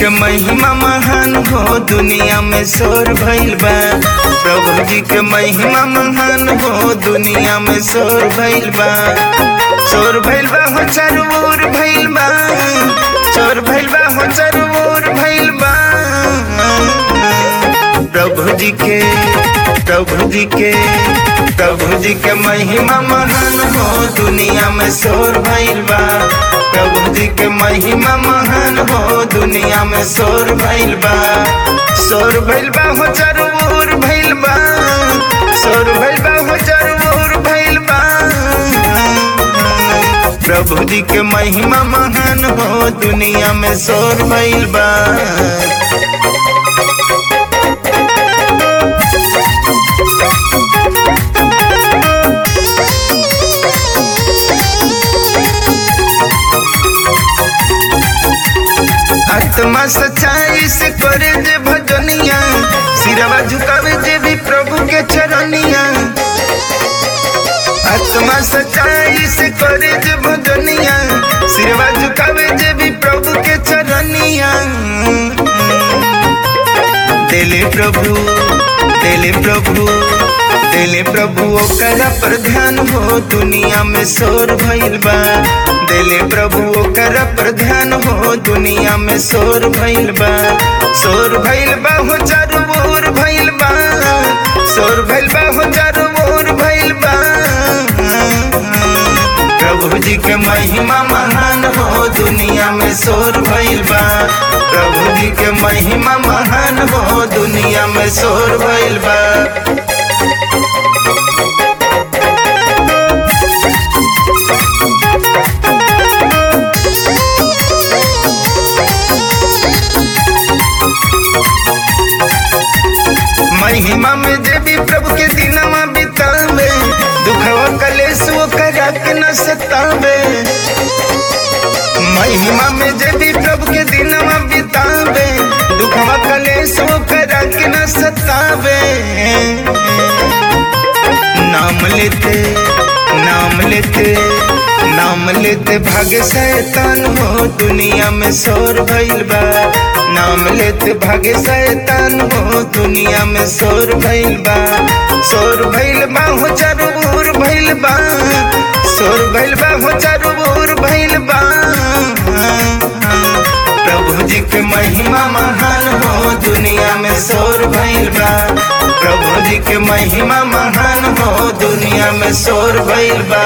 के महिमा महान हो दुनिया में शोर भइल बा प्रभु जी के महिमा महान हो दुनिया में शोर भइल बा शोर भइल बा हो चारू ओर भइल बा शोर भइल बा हो चारू ओर भइल बा प्रभु जी के प्रभु जी के प्रभु जी के महिमा महान हो दुनिया में शोर भइल बा प्रभु जी के महिमा महान हो दुनिया में शोर भइल बा शोर भइल बा हो चारू ओर भइल बा शोर भइल बा हो चारू ओर भइल बा प्रभु जी के महिमा महान हो दुनिया में शोर भइल बा आत्मा सच्चाई से करे जे भजनिया सिरवा झुकावे जे भी प्रभु के चरनिया आत्मा सच्चाई से करे जे भजनिया सिरवा झुकावे जे भी प्रभु के चरनिया दिले प्रभु दिले प्रभु दिले प्रभु ओकरा पर ध्यान हो दुनिया में शोर भइल बा दिले प्रभु ओकरा पर ध्यान हो दुनिया में शोर भइल बा शोर भइल बा हो चारू ओर भइल बा शोर भइल बा हो चारू ओर भइल बा प्रभु जी के महिमा महान हो दुनिया में शोर भइल बा प्रभु जी के महिमा महान हो दुनिया में शोर भइल बा महिमा में देवी प्रभु के दिनवा बितावे दुखवा कलेश वो करा के न सतावे महिमा में देवी प्रभु के दिनवा बितावे दुखवा कलेश वो करा के न सतावे नाम लेते नाम लेते नाम लेते भाग्य शैतान हो दुनिया में शोर भइल बा नाम लेते भाग्य शैतान हो दुनिया में शोर भइल बा शोर भइल बा हो चारू ओर भइल बा शोर भइल बा हो चारू ओर भइल बा प्रभु जी के महिमा महान हो दुनिया में शोर भइल बा प्रभु जी के महिमा महान हो दुनिया में शोर भइल बा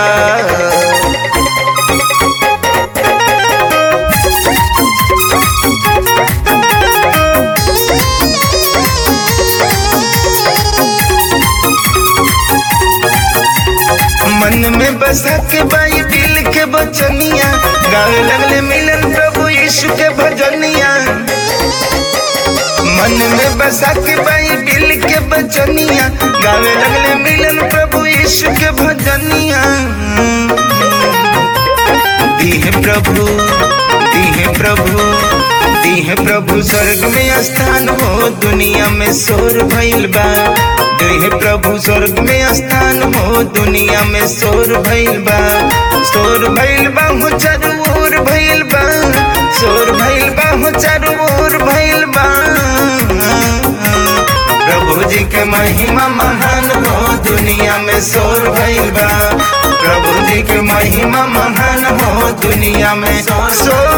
मन में बसा के बाई दिल के बचनिया गावे लगले मिलन प्रभु यीशु के भजनिया मन में बसा के बाई दिल के बचनिया गावे लगले मिलन प्रभु यीशु के भजनिया दीह प्रभु दीह प्रभु दीह प्रभु स्वर्ग में स्थान हो दुनिया में शोर भइल बा दीह प्रभु स्वर्ग में स्थान हो दुनिया में शोर भइल बा शोर भइल बा हो चारू ओर भइल बा शोर भइल बा हो चारू ओर भइल बा प्रभु जी के महिमा महान हो दुनिया में शोर भइल बा प्रभु जी के महिमा महान हो दुनिया में शोर